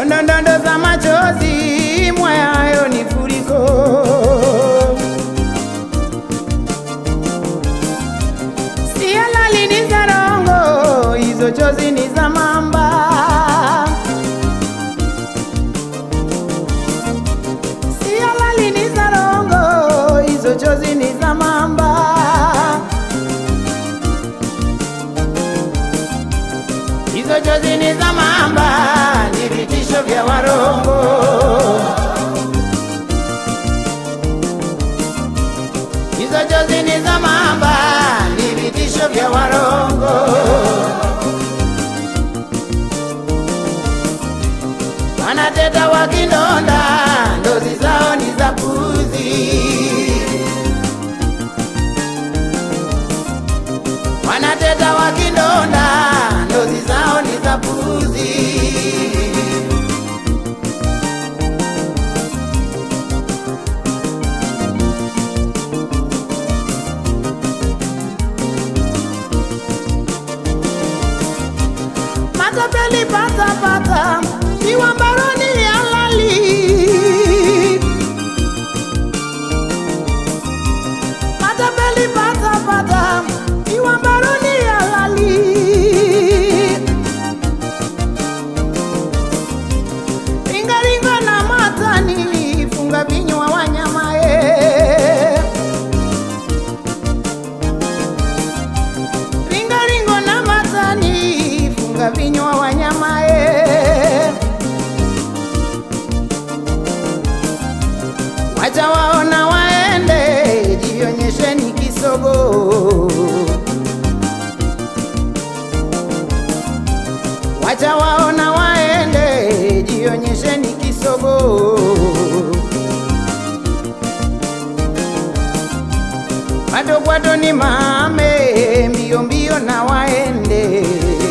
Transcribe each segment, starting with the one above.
ndondondo za machozi mwayayo ni furiko si halali ni za rongo hizo chozi ni za mamba si halali ni za rongo hizo chozi ni za mamba hizo chozi ni za mamba ni vitisho vya warongo hizo chozi ni za mamba ni vitisho vya warongo wanateta wakindonda ndozi zao ni za puzi wanateta wakindonda ndozi zao ni za puzi matapeli patapata iwa mbaroni halali matapeli patapata iwa mbaroni halali ringaringa na matani funga vinywa wanyamae ringaringo na matani funga vinywa wanyamae wacha waona waende jionyesheni kisogo wacha waona waende jionyesheni kisogo bado bado ni mame mbio mbio na waende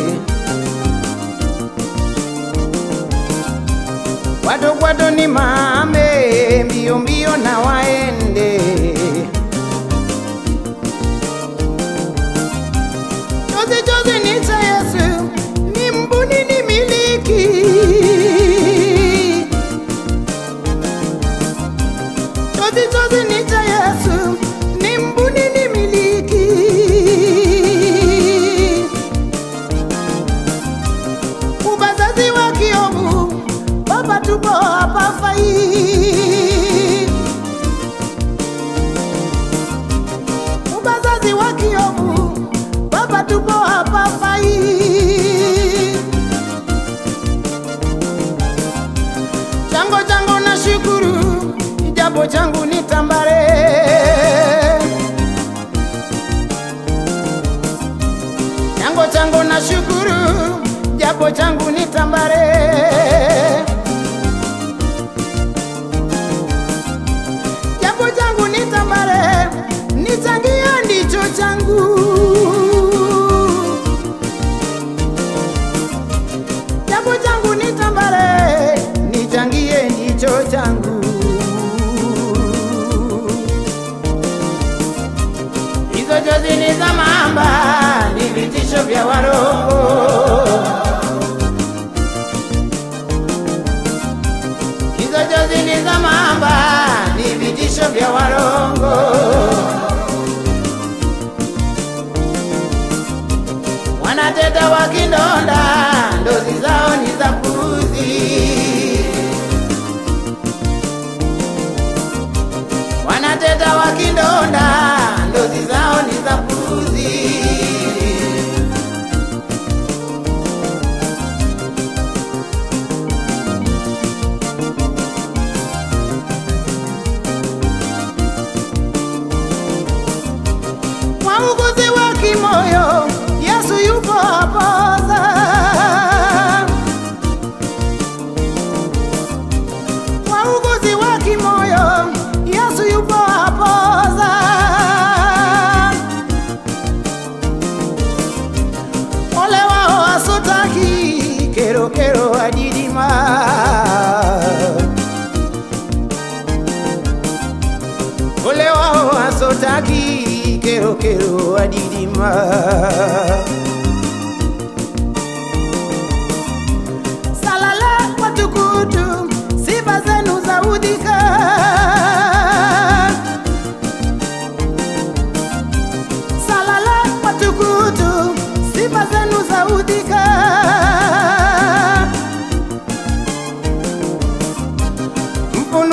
bado bado ni mame mbio mbio na waende chozi chozi ni cha Yesu ni mbuni ni miliki chozi chozi ni cha Yesu ni mbuni ni miliki ubazazi wa kiovu baba tupo hapa fai ubazazi wa kiovu baba tupo hapa fai chango chango na shukuru ijapo changu ni tambare chango chango na shukuru japo changu ni tambare japo changu ni tambare nichangia ndicho changu japo changu ni tambare nichangie ndicho changu hizo chozi ni za mamba ni vitisho vya warongo hizo chozi ni za mamba ni vitisho vya warongo wanateta wakindonda ndozi zao ni za puzi wanateta wakindonda ndozi zao ni za puzi wauguzi wa kimoyo yesu yupo hapoza wauguzi wa kimoyo yesu yupo hapoza ole wao wasotaki kerokero adidima ole wao wasotaki kerokero adidima salala watuku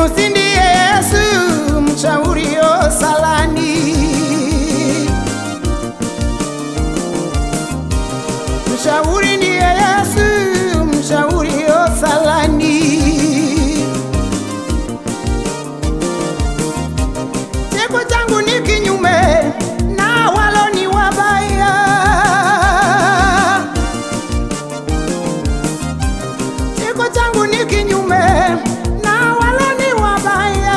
Yunusi ndiye Yesu mshaurio salani, mshauri ndiye Yesu mshaurio salani. Cheko changu ni kinyume na walo ni wabaya, cheko changu ni kinyume na walo ni wabaya.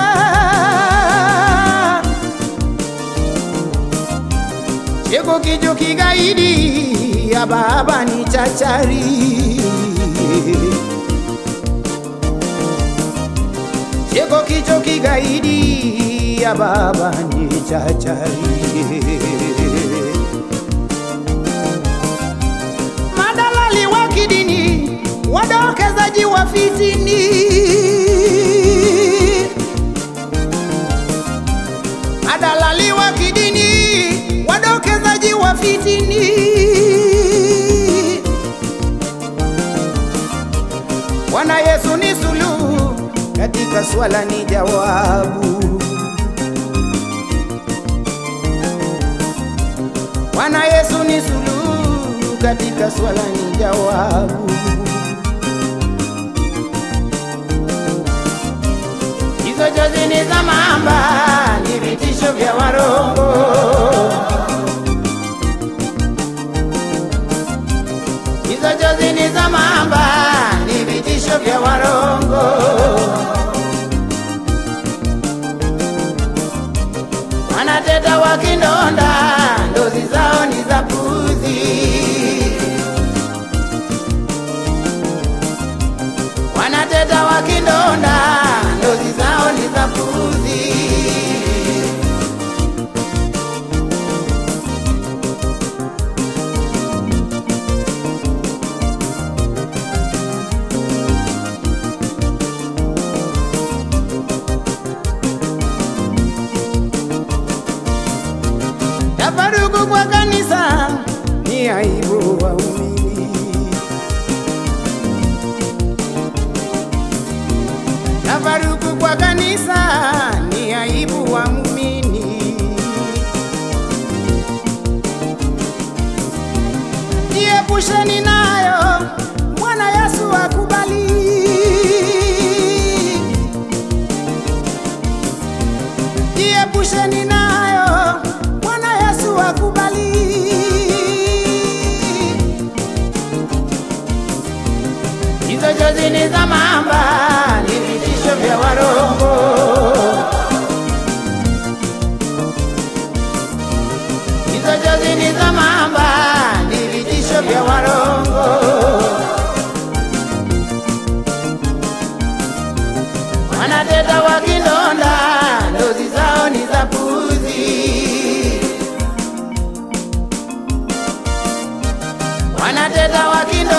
Cheko kicho kigaidi ya baba ni chachari Cheko kicho kigaidi ya baba ni chachari Madalali wa kidini wadokezaji wa fitini Madalali wa kidini wadokezaji wa fitini Bwana Yesu ni suluhu katika swala ni jawabu. Bwana Yesu ni suluhu katika swala ni jawabu. Hizo jozi ni za mamba, ni vitisho vya warongo. Hizo jozi ni za mamba, ni vitisho vya warongo. Wanateta wakindonda, ndozi zao ni za puzi. Wanateta wakindonda, ndozi zao ni za puzi. Tafaruku kwa kanisa ni aibu waumini. Tafaruku kwa kanisa ni aibu wa muumini. Jiepusheni nayo, Bwana Yesu akubali. Jiepusheni nayo, Bwana Yesu akubali. Hizo jozi ni za mamba, ni vitisho vya warongo. Hizo jozi ni za mamba, ni vitisho vya warongo. Wanateta wakindonda, ndozi zao ni za puzi. Wanateta wakindonda